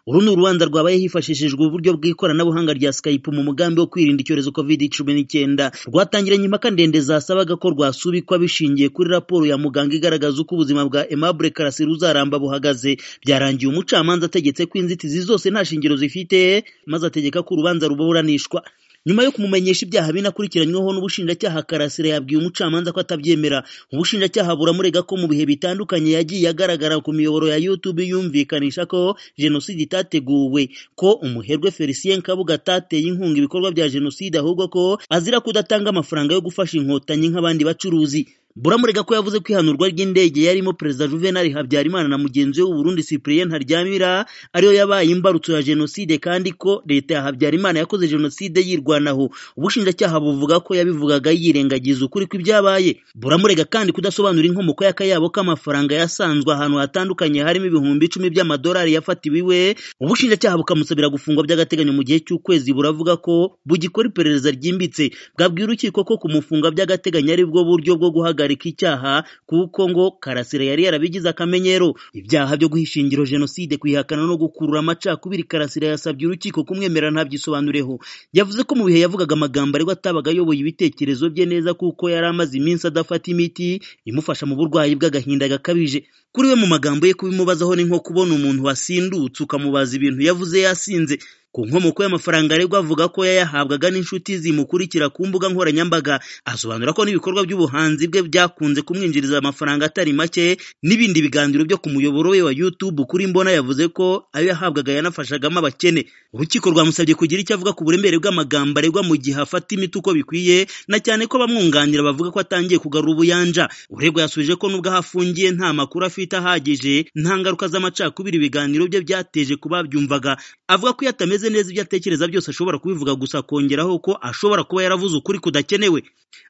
Uru ni urubanza rwabaye hifashishijwe uburyo bw'ikoranabuhanga rya Skype mu mugambi wo kwirinda icyorezo Covid cumi n'icyenda rwatangiranye impaka ndende zasabaga ko rwasubikwa bishingiye kuri raporo ya muganga igaragaza uko ubuzima bwa Aimable Karasira uzaramba buhagaze byarangiye umucamanza ategetse ko inzitizi zose nta shingiro zifite maze ategeka ko urubanza ruburanishwa nyuma yo kumumenyesha ibyaha binakurikiranyweho n'ubushinjacyaha Karasira yabwiye umucamanza ko atabyemera ubushinjacyaha buramurega ko mu bihe bitandukanye yagiye agaragara ku miyoboro ya YouTube yumvikanisha ko jenoside itateguwe ko umuherwe Felicien Kabuga atateye inkunga ibikorwa bya jenoside ahubwo ko azira kudatanga amafaranga yo gufasha inkotanyi nk'abandi bacuruzi buramurega ko yavuze ko ihanurwa ry'indege yarimo perezida juvenali habyarimana na mugenzi we w'uburundi cyprien ntaryamira ariyo yabaye imbarutso ya jenoside kandi ko leta ya habyarimana yakoze jenoside yirwanaho ubushinjacyaha buvuga ko yabivugaga yirengagiza ukuri kw'ibyabaye buramurega kandi kudasobanura inkomoko y'akayabo k'amafaranga yasanzwe ahantu hatandukanye harimo ibihumbi icumi by'amadolari yafatiwe iwe ubushinjacyaha bukamusabira gufungwa by'agateganyo mu gihe cy'ukwezi buravuga ko bugikora iperereza ryimbitse bwabwiye urukiko ko kumufunga by'agateganyo ari bwo buryo bwo guhagarika guhagarika icyaha kuko ngo Karasira yari yarabigize akamenyero ibyaha byo guha ishingiro jenoside kwihakana no gukurura amacakubiri Karasira yasabye urukiko kumwemera ntabyisobanureho yavuze ko mu bihe yavugaga amagambo ariko atabaga ayoboye ibitekerezo bye neza kuko yari amaze iminsi adafata imiti imufasha mu burwayi bw'agahinda gakabije kuri we mu magambo ye kubimubazaho ni nko kubona umuntu wasindutse ukamubaza ibintu yavuze yasinze ku nkomoko y'amafaranga aregwa avuga ko yayahabwaga n'inshuti zimukurikira ku mbuga nkoranyambaga asobanura ko n'ibikorwa by'ubuhanzi bwe byakunze kumwinjiriza amafaranga atari make n'ibindi biganiro byo ku muyoboro we wa YouTube kuri mbona yavuze ko ayo yahabwaga yanafashagamo abakene urukiko rwamusabye kugira icyo avuga ku buremere bw'amagambo aregwa mu gihe afata imiti uko bikwiye na cyane ko abamwunganira bavuga ko atangiye kugarura ubuyanja uregwa yasubije ko nubwo ahafungiye nta makuru afite ahagije nta ngaruka z'amacakubiri ibiganiro bye byateje kuba byumvaga avuga ko yatameze abizi neza ibyo atekereza byose ashobora kubivuga gusa akongeraho ko ashobora kuba yaravuze ukuri kudakenewe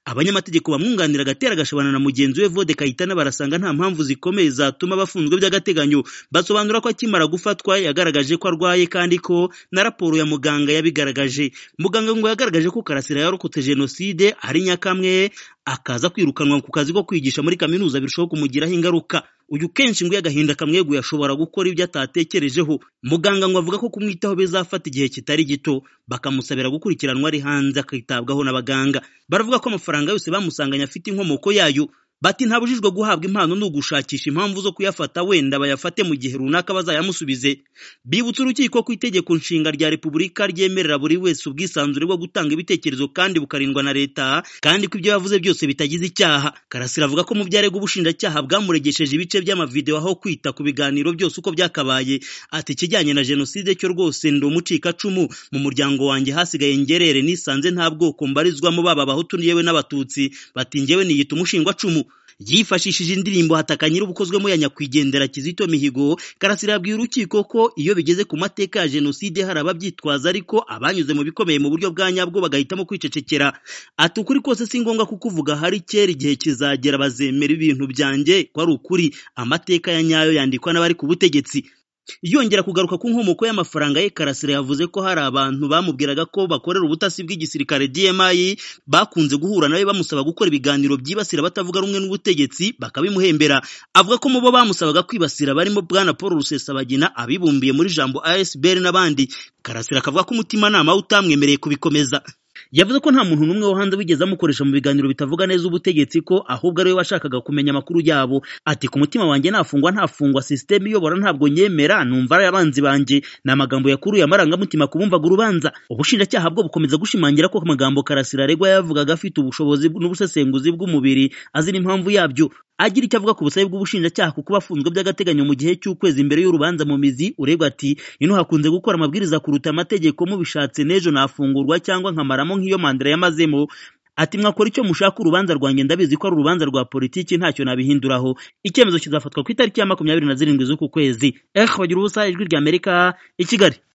abanyamategeko bamwunganira agatera agashobana na mugenzi we Vode Kayitana barasanga nta mpamvu zikomeye zatuma bafunzwe by'agateganyo basobanura ko akimara gufatwa yagaragaje ko arwaye kandi ko na raporo ya muganga yabigaragaje muganga ngo yagaragaje ko Karasira yarokotse jenoside ari nyakamwe akaza kwirukanwa ku kazi ko kwigisha muri kaminuza birushaho kumugiraho ingaruka uyu kenshi ngo agahinda kamweguye ashobora gukora ibyo atatekerejeho muganga ngo avuga ko kumwitaho bizafata igihe kitari gito bakamusabira gukurikiranwa ari hanze akitabwaho n'abaganga baravuga ko amafaranga yose bamusanganye afite inkomoko yayo bati ntabujijwe guhabwa impano ni ugushakisha impamvu zo kuyafata wenda bayafate mu gihe runaka bazayamusubize bibutsa urukiko ko itegeko nshinga rya repubulika ryemerera buri wese ubwisanzure bwo gutanga ibitekerezo kandi bukarindwa na leta kandi ko ibyo yavuze byose bitagize icyaha karasira avuga ko mu byarega ubushinjacyaha bwamuregesheje ibice by'amavideo aho kwita ku biganiro byose uko byakabaye ati ikijyanye na jenoside cyo rwose ndi umucikacumu mu muryango wanjye hasigaye ngerere nisanze nta bwoko mbarizwamo baba abahutu yewe n'abatutsi bati njyewe niyita umushingwacumu yifashishije indirimbo hataka nyir'ubukozwemo ya nyakwigendera Kizito Mihigo Karasira yabwiye urukiko ko iyo bigeze ku mateka ya jenoside hari ababyitwaza ariko abanyuze mu bikomeye mu buryo bwa nyabwo bagahitamo kwicecekera ati ukuri kose si ngombwa kukuvuga hari kera igihe kizagera bazemera ibintu byanjye ko ari ukuri amateka ya nyayo yandikwa n'abari ku butegetsi yongera kugaruka ku nkomoko y'amafaranga ye Karasira yavuze ko hari abantu bamubwiraga ko bakorera ubutasi bw'igisirikare DMI bakunze guhura nawe bamusaba gukora ibiganiro byibasira batavuga rumwe n'ubutegetsi bakabimuhembera avuga ko mu bo bamusabaga kwibasira barimo Bwana Paul Rusesabagina abibumbiye muri jambo ASBR n'abandi Karasira akavuga ko umutimanama utamwemereye kubikomeza yavuze ko nta muntu n'umwe wo hanze wigeze amukoresha mu biganiro bitavuga neza ubutegetsi ko ahubwo ariwe washakaga kumenya amakuru yabo ati ku mutima wanjye nafungwa ntafungwa sisiteme iyobora ntabwo nyemera numva ari abanzi banjye ni amagambo yakuruye amarangamutima ku bumvaga urubanza ubushinjacyaha bwo bukomeza gushimangira ko amagambo karasira aregwa yavugaga afite ubushobozi n'ubusesenguzi bw'umubiri azira impamvu yabyo agira icyo avuga ku busabe bw'ubushinjacyaha kuko bafunzwe by'agateganyo mu gihe cy'ukwezi imbere y'urubanza mu mizi uregwa ati ino hakunze gukora amabwiriza kuruta amategeko mubishatse n'ejo nafungurwa cyangwa nkamaramo nk'iyo mandira yamazemo ati mwakora icyo mushaka urubanza rwanjye ndabizi ko ari urubanza rwa politiki ntacyo nabihinduraho icyemezo kizafatwa ku itariki ya makumyabiri na zirindwi z'uku kwezi ehe bagira ubusa ijwi ry'amerika i kigali